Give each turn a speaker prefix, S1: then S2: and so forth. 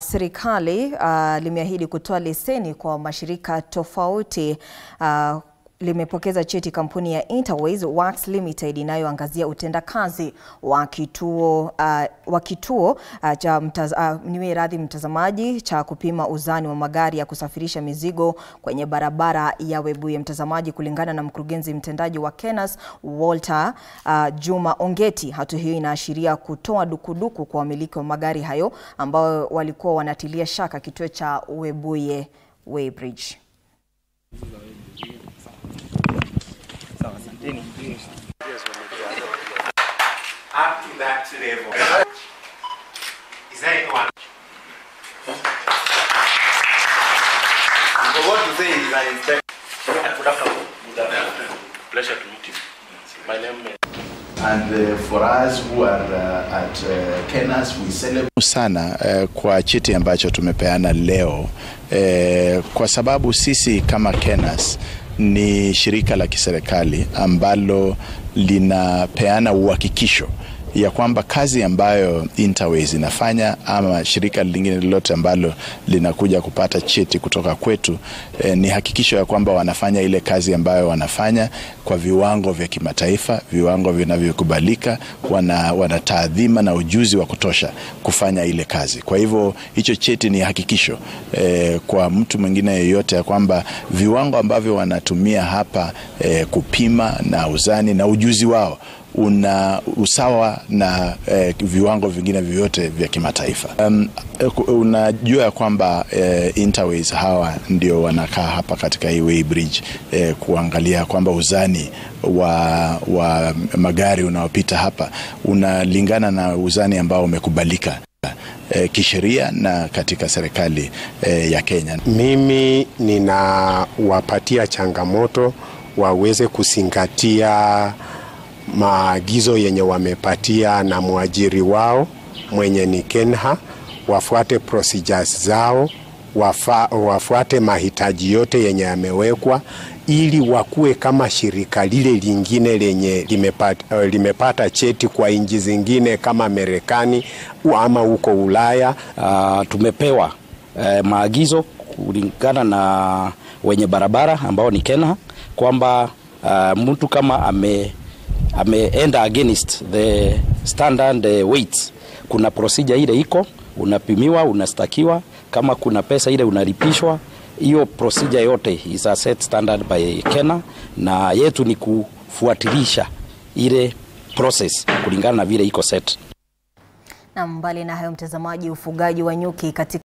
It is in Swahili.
S1: serikali uh, limeahidi kutoa leseni kwa mashirika tofauti uh, limepokeza cheti kampuni ya Interways Works Limited inayoangazia utendakazi wa kituo uh, wa kituo uh, cha mtaz, uh, niwe radhi mtazamaji cha kupima uzani wa magari ya kusafirisha mizigo kwenye barabara ya Webuye. Mtazamaji, kulingana na mkurugenzi mtendaji wa Kenas Walter uh, Juma Ongeti, hatua hiyo inaashiria kutoa dukuduku kwa wamiliki wa magari hayo ambao walikuwa wanatilia shaka kituo cha Webuye Weighbridge.
S2: up to that level. Is there anyone? So what to say is an inspector.
S3: Good afternoon. Good afternoon. Pleasure to meet you. My name is
S4: And uh, for us who are uh, at uh, Kenas, we celebrate
S5: sana eh, kwa cheti ambacho tumepeana leo eh, kwa sababu sisi kama Kenas ni shirika la kiserikali ambalo linapeana uhakikisho ya kwamba kazi ambayo Interways inafanya ama shirika lingine lolote ambalo linakuja kupata cheti kutoka kwetu eh, ni hakikisho ya kwamba wanafanya ile kazi ambayo wanafanya kwa viwango vya kimataifa, viwango vinavyokubalika, wana, wana taadhima na ujuzi wa kutosha kufanya ile kazi. Kwa hivyo hicho cheti ni hakikisho eh, kwa mtu mwingine yeyote ya kwamba viwango ambavyo wanatumia hapa eh, kupima na uzani na ujuzi wao una usawa na eh, viwango vingine vyote vya kimataifa. Um, unajua ya kwamba eh, Interways hawa ndio wanakaa hapa katika hii Weighbridge eh, kuangalia kwamba uzani wa, wa magari unaopita hapa unalingana na uzani ambao umekubalika eh, kisheria na katika serikali eh, ya Kenya.
S6: Mimi ninawapatia changamoto waweze kuzingatia maagizo yenye wamepatia na mwajiri wao mwenye ni Kenha, wafuate procedures zao, wafa, wafuate mahitaji yote yenye yamewekwa ili wakuwe kama shirika lile lingine lenye limepata, limepata cheti kwa nchi zingine kama Marekani ama huko Ulaya.
S7: Uh, tumepewa uh, maagizo kulingana na wenye barabara ambao ni Kenha kwamba uh, mtu kama ame ameenda against the standard weights, kuna procedure ile iko, unapimiwa, unastakiwa, kama kuna pesa ile unalipishwa. Hiyo procedure yote is a set standard by Kenya, na yetu ni kufuatilisha ile process kulingana na vile iko set.
S1: Na mbali na hayo, mtazamaji, ufugaji wa nyuki katika